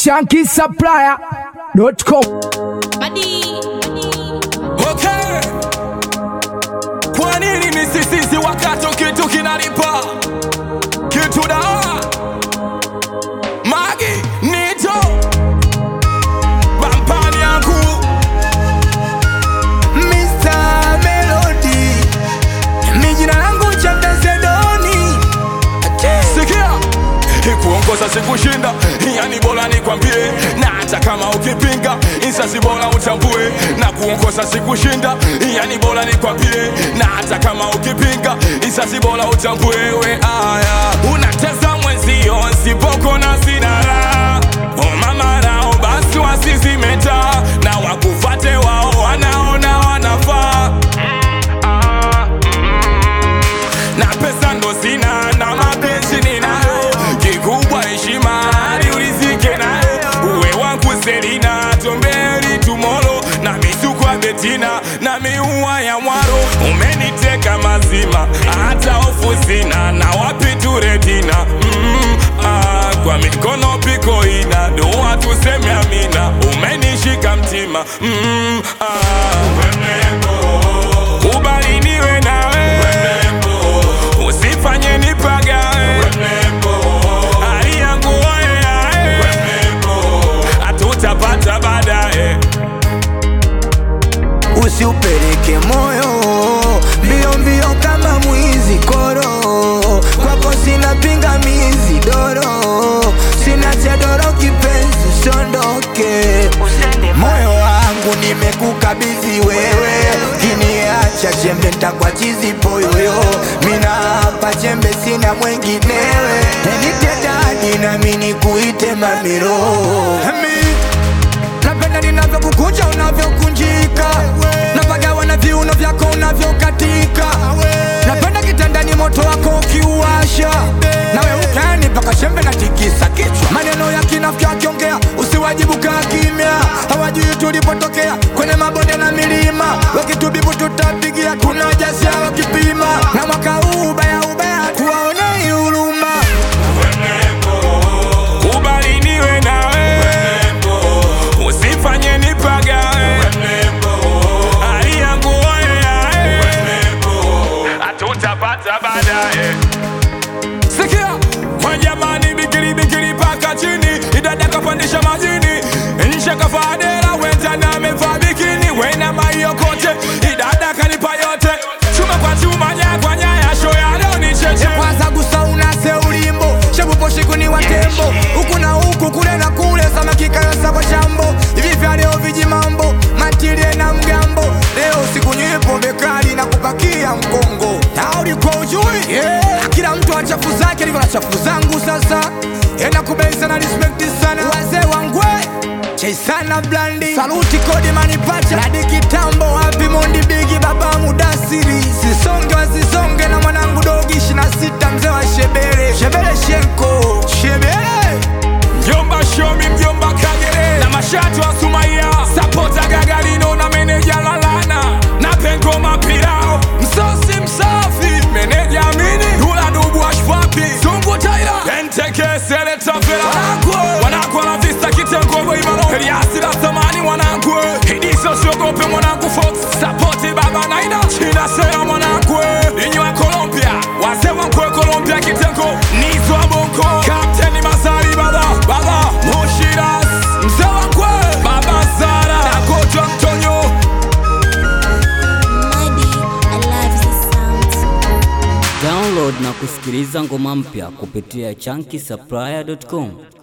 shankisupplier.com. Okay. Kwa nini ni sisisi wakati kitu kinalipa kitu dawa magi nito bampani yangu Mr. Melody Mi jina langu Chapezedoni sikia ikuongoza sikushinda yani bora nikwambie na hata kama ukipinga insasi bora utambue na kuongoza sikushinda yani bora nikwambie na hata kama ukipinga insasi bora utambue we aya unateza mwenzio nsipoko na sinara omamarao basi wasizimeta na wakufate wao wanaona wanafaa Ah, mm. na pesa ndo sina na mapenzi ninayo kikubwa heshima hadi ulizike nayo uwe wangu selina tombeli tumolo na misuko ya betina na miua ya mwaro umeniteka mazima hata hofu sina na wapi turetina mm, ah, kwa mikono piko ina dua tuseme amina umenishika mtima mm, ah. kubali niwe nawe usifanye nipagawe hali yangu waeae hatutapata baadaye Usiupeleke moyo mbio mbio kama mwizi koro Kwako sina pingamizi doro Sina cha doro kipenzi sondoke Moyo wangu nimekukabidhi wewe Kiniacha chembe ntakwa chizi poyoyo Mina hapa chembe sina mwenginewe Nitedadi nami nikuite mamiro napenda ninavyokukunja unavyokunjika napagawa na viuno vyako unavyokatika napenda kitandani moto wako ukiuasha nawe ukani mpaka shembe na tikisa kichwa maneno ya kinafiki akiongea usiwajibu kaa kimya hawajui tulipotokea kwenye mabonde na milima wakitubibu tutapigia kuna jasia wakipima na mwaka huu ubaya ubaya tuwaonei huruma kubali niwe nawe usifanye nipagawe hali yangu waeae hatutapata baadaye sikia kwa jamani bikili bikili paka chini idada kapandisha majini nje kafadera wenzana amevaa bikini wena maiokote idada kanipa yote chuma kwa chuma nyaya kwa nyaya sho ya leo ni cheche kwanza gusa unase ulimbo shebuposhiku ni watembo huku na huku kule na kule samakikayosa kwa shambo hivi vya leo viji mambo matilie na mgambo leo siku nywi pombe kali na kupakia mkongo na ulikuwa ujui yeah. kila mtu achafu zake livyo na chafu zangu sasa ena kubensa na respekti sana wazee wangwe Chaisana blandi Saluti kodi manipacha Ladi kitambo happy mondi bigi baba mudasiri Sisonge wasisonge na mwanangu dogi shina sita mzee wa shebele Shebele shenko Shebele mjomba shomi mjomba kagere na mashatu wa sumaia sapota gagarino na meneja lalana na pengo mapirao msosi msafi meneja amini dula dubu ashfapi sungu taira enteke seleta fela wanakwe wanakwe la vista kitengo boimalo eliasi la thamani wanakwe hidiso siogope mwanangu fox sapoti baba naina china sera mwanakwe inywa colombia wazee wankwe colombia kitengo nizo bonko kapteni masari baba baba mushiras mzee wankwe baba zara nakotwa mtonyo Mighty, I love this sound. Download na kusikiliza ngoma mpya kupitia chunky supplier.com.